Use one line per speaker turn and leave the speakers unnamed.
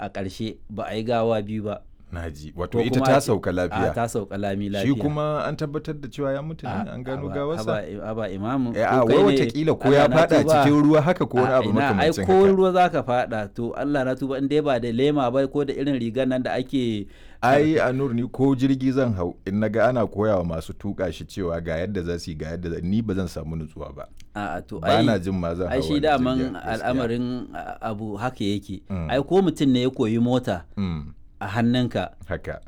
a ƙarshe ba a yi gawa biyu ba
naji wato
Ko
ita
kuma
ta
a ce-
sauka
a
lafiya
ta sauka lami
shi
lafiya
kuma an tabbatar da cewa ya mutu ne an gano gawarsa
aba imamu
Eh,
ko
a
kai
wai
ne-
watakila ko
Allah
ya
na
fada
tuba.
cikin ruwa haka ko wani
A
abu
ina, ai
makamancin
ko
haka
ruwa za ka fada to Allah na tuba in dai ba da lema ba ko da irin rigar nan da ake
ai a nur ni ko jirgi zan hau in naga ana koya wa masu tuka shi cewa ga yadda za su yi ga yadda za ni ba zan samu nutsuwa ba
a to
ba
ai
na jin ma zan hau
ai shi
wani
daman
jirgin, gaskiya.
al'amarin a- abu haka yake
Mm.
ai ko mutum ne ya koyi mota
Mm,
a hannunka
haka